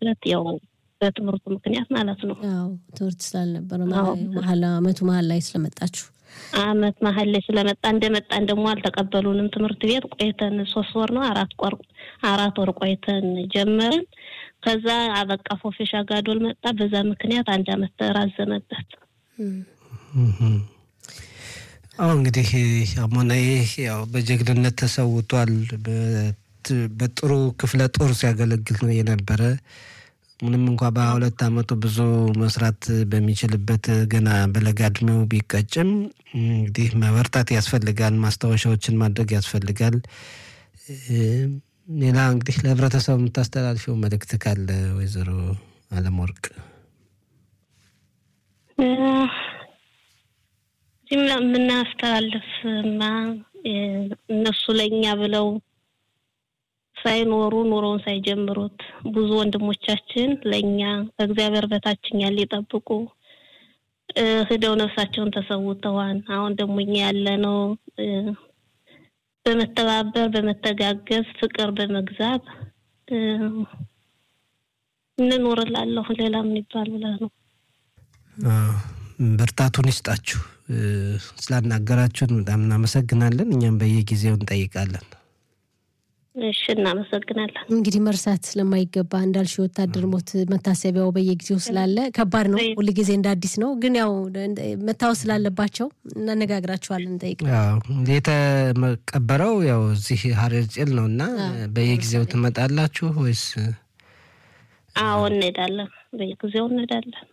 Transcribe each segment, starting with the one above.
ማለት ያው በትምህርቱ ምክንያት ማለት ነው። አዎ ትምህርት ስላልነበረ መሀል አመቱ መሀል ላይ ስለመጣችሁ አመት መሀል ላይ ስለመጣ እንደመጣን ደግሞ አልተቀበሉንም። ትምህርት ቤት ቆይተን ሶስት ወር ነው አራት ቆር አራት ወር ቆይተን ጀመርን። ከዛ አበቃ ፎፌሻ ጋዶል መጣ። በዛ ምክንያት አንድ አመት ተራዘመበት። አሁ እንግዲህ አሞናዬ ያው በጀግንነት ተሰውቷል። በጥሩ ክፍለ ጦር ሲያገለግል ነው የነበረ ምንም እንኳ በሁለት አመቱ ብዙ መስራት በሚችልበት ገና በለጋ እድሜው ቢቀጭም እንግዲህ መበርታት ያስፈልጋል። ማስታወሻዎችን ማድረግ ያስፈልጋል። ሌላ እንግዲህ ለህብረተሰቡ የምታስተላልፊው መልእክት ካለ ወይዘሮ አለምወርቅ? የምናስተላልፍማ እነሱ ለእኛ ብለው ሳይኖሩ ኑሮውን ሳይጀምሩት ብዙ ወንድሞቻችን ለእኛ ከእግዚአብሔር በታችኛ ሊጠብቁ ሂደው ነፍሳቸውን ተሰውተዋል። አሁን ደግሞ እኛ ያለነው በመተባበር በመተጋገዝ ፍቅር በመግዛት እንኖርላለሁ። ሌላ ምን ይባል ብለህ ነው። ብርታቱን ይስጣችሁ። ስላናገራችሁን በጣም እናመሰግናለን። እኛም በየጊዜው እንጠይቃለን። እሺ እናመሰግናለን። እንግዲህ መርሳት ስለማይገባ እንዳልሽ የወታደር ሞት መታሰቢያው በየጊዜው ስላለ ከባድ ነው። ሁል ጊዜ እንደ አዲስ ነው፣ ግን ያው መታወስ ስላለባቸው እናነጋግራቸዋለን፣ እንጠይቅ። የተቀበረው ያው እዚህ ሀረር ጭል ነው እና በየጊዜው ትመጣላችሁ ወይስ? አዎ እንሄዳለን፣ በየጊዜው እንሄዳለን።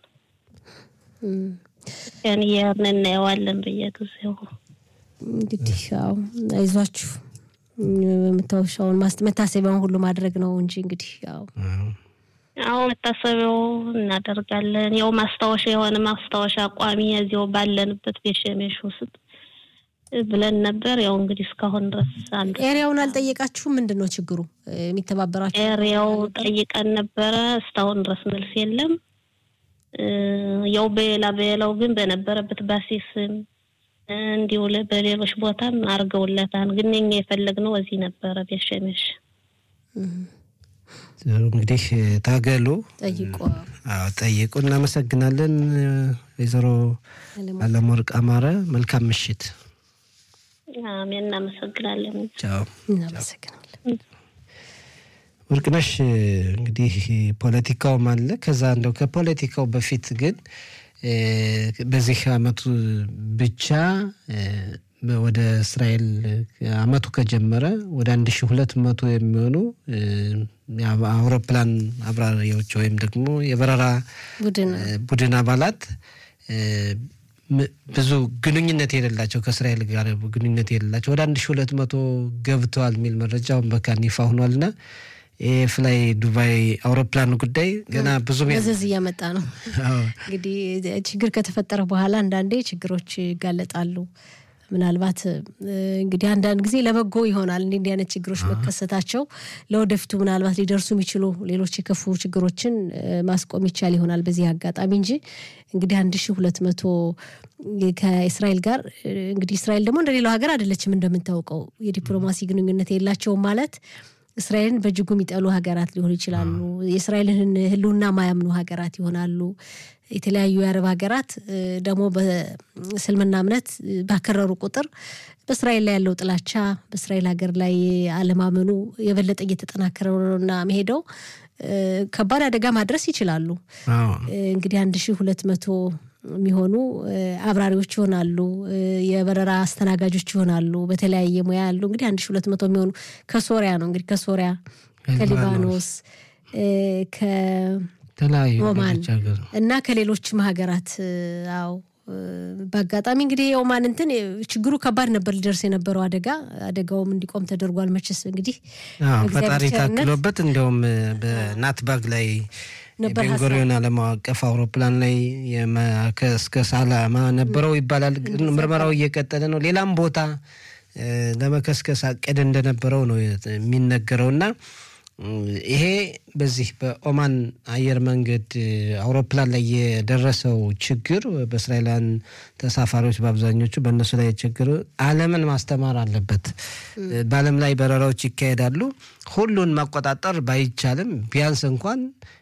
ያን እያልን እናየዋለን በየጊዜው። እንግዲህ ያው አይዟችሁ መታወሻውን መታሰቢያውን ሁሉ ማድረግ ነው እንጂ እንግዲህ ያው አዎ መታሰቢያው እናደርጋለን። ያው ማስታወሻ የሆነ ማስታወሻ ቋሚ እዚያው ባለንበት ቤሸሜሽ ውስጥ ብለን ነበር። ያው እንግዲህ እስካሁን ድረስ አንዱ ኤሪያውን አልጠየቃችሁም? ምንድን ነው ችግሩ? የሚተባበራችሁ ኤሪያው ጠይቀን ነበረ። እስካሁን ድረስ መልስ የለም። ያው በሌላ በሌላው ግን በነበረበት ባሲስም እንዲሁ በሌሎች ቦታም አድርገውለታል። ግን እኛ የፈለግነው እዚህ ነበረ ቤሸሜሽ። እንግዲህ ታገሉ፣ ጠይቁ፣ ጠይቁ። እናመሰግናለን ወይዘሮ አለምወርቅ አማረ። መልካም ምሽት። አሜን። እናመሰግናለን። ቻው። እናመሰግናለን። ወርቅነሽ እንግዲህ ፖለቲካውም አለ። ከዛ እንደው ከፖለቲካው በፊት ግን በዚህ አመቱ ብቻ ወደ እስራኤል አመቱ ከጀመረ ወደ አንድ ሺ ሁለት መቶ የሚሆኑ አውሮፕላን አብራሪዎች ወይም ደግሞ የበረራ ቡድን አባላት ብዙ ግንኙነት የሌላቸው ከእስራኤል ጋር ግንኙነት የሌላቸው ወደ አንድ ሺ ሁለት መቶ ገብተዋል የሚል መረጃ አሁን በካን ይፋ ሆኗልና ይህ ፍላይ ዱባይ አውሮፕላን ጉዳይ ገና ብዙ መዘዝ እያመጣ ነው። እንግዲህ ችግር ከተፈጠረ በኋላ አንዳንዴ ችግሮች ይጋለጣሉ። ምናልባት እንግዲህ አንዳንድ ጊዜ ለበጎ ይሆናል እንዲህ እንዲህ አይነት ችግሮች መከሰታቸው ለወደፊቱ ምናልባት ሊደርሱ የሚችሉ ሌሎች የከፉ ችግሮችን ማስቆም ይቻል ይሆናል በዚህ አጋጣሚ እንጂ እንግዲህ አንድ ሺ ሁለት መቶ ከእስራኤል ጋር እንግዲህ እስራኤል ደግሞ እንደሌላው ሀገር አይደለችም እንደምንታውቀው የዲፕሎማሲ ግንኙነት የላቸውም ማለት እስራኤልን በእጅጉ የሚጠሉ ሀገራት ሊሆኑ ይችላሉ። የእስራኤልን ሕልውና ማያምኑ ሀገራት ይሆናሉ። የተለያዩ የአረብ ሀገራት ደግሞ በእስልምና እምነት ባከረሩ ቁጥር በእስራኤል ላይ ያለው ጥላቻ በእስራኤል ሀገር ላይ አለማመኑ የበለጠ እየተጠናከረ ነውና መሄደው ከባድ አደጋ ማድረስ ይችላሉ። እንግዲህ አንድ ሺህ ሁለት መቶ የሚሆኑ አብራሪዎች ይሆናሉ። የበረራ አስተናጋጆች ይሆናሉ። በተለያየ ሙያ ያሉ እንግዲህ አንድ ሺ ሁለት መቶ የሚሆኑ ከሶሪያ ነው እንግዲህ ከሶሪያ፣ ከሊባኖስ፣ ከኦማን እና ከሌሎችም ሀገራት አዎ በአጋጣሚ እንግዲህ የኦማን እንትን ችግሩ ከባድ ነበር ሊደርስ የነበረው አደጋ አደጋውም እንዲቆም ተደርጓል። መቼስ እንግዲህ ፈጣሪ ታክሎበት እንዲያውም በናትባግ ላይ ቤንጎሪዮን ዓለም አቀፍ አውሮፕላን ላይ እስከ ሳላማ ነበረው ይባላል። ምርመራው እየቀጠለ ነው። ሌላም ቦታ ለመከስከስ አቀደ እንደነበረው ነው የሚነገረው እና ይሄ በዚህ በኦማን አየር መንገድ አውሮፕላን ላይ የደረሰው ችግር በእስራኤላውያን ተሳፋሪዎች በአብዛኞቹ በእነሱ ላይ ችግር ዓለምን ማስተማር አለበት። በዓለም ላይ በረራዎች ይካሄዳሉ። ሁሉን መቆጣጠር ባይቻልም ቢያንስ እንኳን